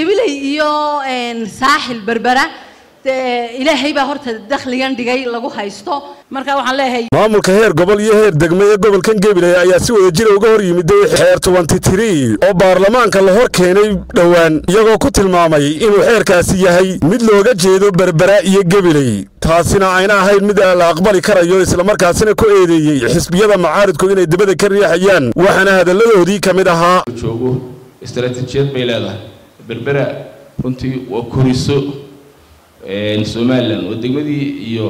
gabiley iyo saaxil berbera ilaahay baa horta dakhligan dhigay lagu haysto marka waxaan leeyahay maamulka heer gobol iyo heer degme ee gobolkan gabiley ayaa si wada jira uga hor yimiday xeer tobantitiri oo baarlamaanka la hor keenay dhowaan iyagoo ku tilmaamay inuu xeerkaasi yahay mid looga jeedo berbera iyo gabiley taasina ayna ahayn mid la aqbali karayo islamarkaasina ku eedeeyey xisbiyada macaaridku inay dibada ka riixayaan waxaana hadalladoodii ka mid ahaa joogo istaraatiijiyad bay leedahay berbera runtii waa koriso somalilan oo degmadii iyo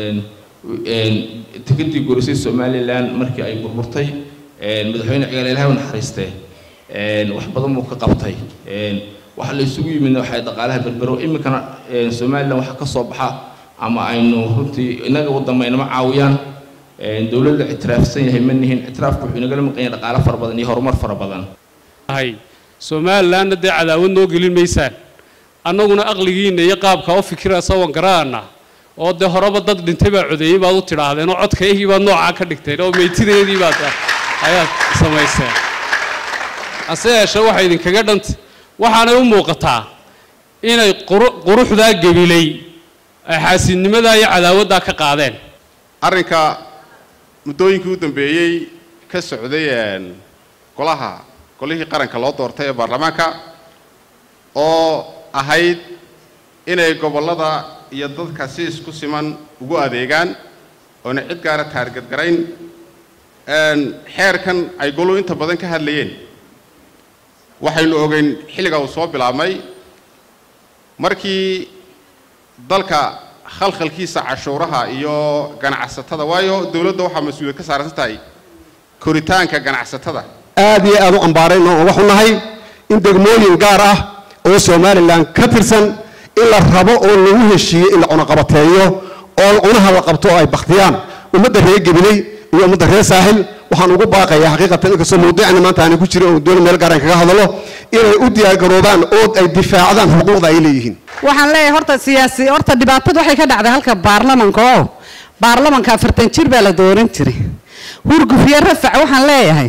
tikadii gorisay somalilan markii ay burburtay madaxweyne cigaal ilahay u naxariistee wax badan buu ka qabtay waxa la isugu yimidna waxay dhaqaalaha berbero iminkana somalilan waxa ka soo baxa ama aynu runtii inaga wadamaynama caawiyaan dowladda ictiraafsan yahay ma nihin ictiraafku wuxuu inagala maqan yahay dhaqaalo fara badan iyo horumar fara badan somalilanna dee cadaawad noo gelin maysaan annaguna aqligiinna iyo qaabka u fikira sawan garaana oo dee horeba dad dhintay baa codeeyey baad u tidhaahdeen oo codkaygii baad noocaa ka dhigteen oo meytideedii baad ayaad samayseen hase yeeshee waxay idinkaga dhantay waxaanay u muuqataa inay quruxdaa gebilay ay xaasidnimadaa iyo cadaawaddaa ka qaadeen arrinka muddooyinkii u dambeeyey ka socday golaha golihii qaranka loo doortay ee baarlamaanka oo ahayd inay gobollada iyo dadka si isku siman ugu adeegaan oona cid gaara taargadgarayn xeerkan ay goluhu inta badan ka hadlayeen waxaynu ogeyn xilliga uu soo bilaabmay markii dalka khalkhalkiisa cashuuraha iyo ganacsatada waayo dowladda waxaa mas-uuliyad ka saarsan tahay koritaanka ganacsatada aad iyo aad u ambaarayno oo waxu nahay in degmooyin gaar ah oo somalilan ka tirsan in la rabo oo lagu heshiiyo in la cunaqabateeyo oo cunaha la qabto oo ay bakhtiyaan ummadda reer gabiley iyo ummadda reer saaxil waxaan ugu baaqayaa xaqiiqatan inkastoo mawduucani maanta aanay ku jirin oo dooni meel gaaraan kaga hadalo inay u diyaargaroobaan oo ay difaacdaan xuquuqda ay leeyihiin waxaan leeyahay horta siyaasi horta dhibaatadu waxay ka dhacday halka baarlamanka oo baarlamanka afartan jir baa la dooran jiray hurgufiye rafac waxaan leeyahay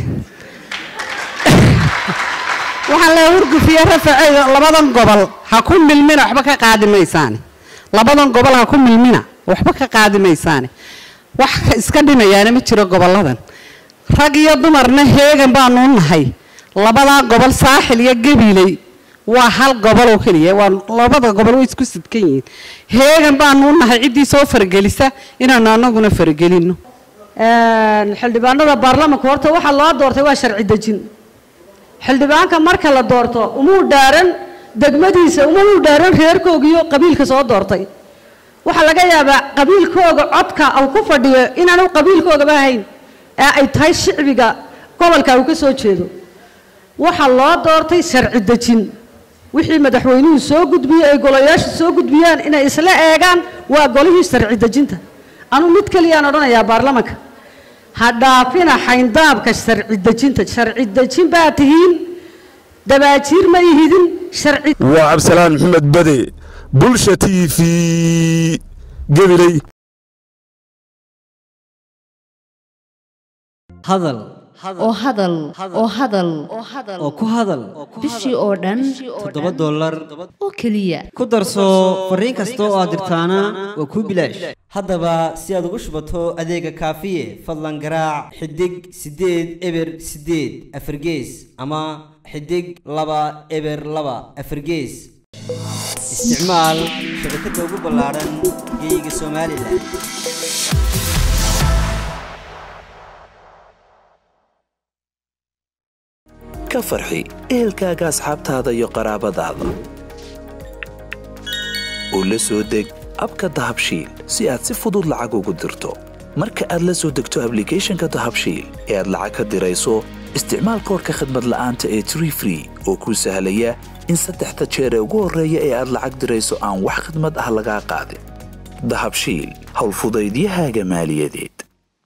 waxaan leeyahay hurgufiye raface labadan gobol ha ku milmina waxba ka qaadi maysaane labadan gobol ha ku milmina waxba ka qaadi maysaane wax iska dhimayaana ma jiro gobolladan rag iyo dumarna heegan baanu nahay labadaa gobol saaxil iyo gabiley waa hal gobol oo keliya waa labada gobol way isku sidkan yihiin heegan baanu nahay ciddii soo faragelisa inaanu anaguna faragelino xildhibaanada baarlamanka horta waxaa loo doortay waa sharci dejin xildhibaanka marka la doorto umuu dhaaran degmadiisa umuu dhaaran reerkooga iyo qabiilka soo doortay waxaa laga yaabaa qabiilkooga codka uu ku fadhiyo inaanu qabiilkoogaba ahayn ee ay tahay shicbiga gobolka uu ka soo jeedo waxaa loo doortay sharci dejin wixii madaxweynuhu soo gudbiyey ay golayaashu soo gudbiyaan inay isla eegaan waa golihii sharci dejinta anu mid keliyaan odhanayaa baarlamanka ha dhaafina xayndaabka sharci dejinta sharci dejin baa tihiin dabaajiir ma ihidin sharci waa cabdisalaan maxamed bade bulsha t v gabiley hadal oo hadal oo hadal oo ku hadal bishii oo dhan toddoba dollar oo keliya ku darso fariin kasta oo aad dirtaana waa kuu bilaash haddaba si aad ugu shubato adeega kaafiye fadlan garaac xidig siddeed eber siddeed afargees ama xidig laba eber laba afargees isticmaal shabakadda ugu ballaaran geeyiga somalilan ka farxi ehelkaaga asxaabtaada iyo qaraabadaada oo la soo deg abka dahabshiil si aad si fudud lacag ugu dirto marka aad la soo degto ablicathonka dahabshiil ee aad lacag ka dirayso isticmaal koorka khadmad la'aanta ee tree free oo kuu sahlaya in saddexda jeer ee ugu horreeya ee aad lacag dirayso aan wax khidmad ah lagaa qaadin dahabshiil howlfudaydiyahaaga maaliyadeed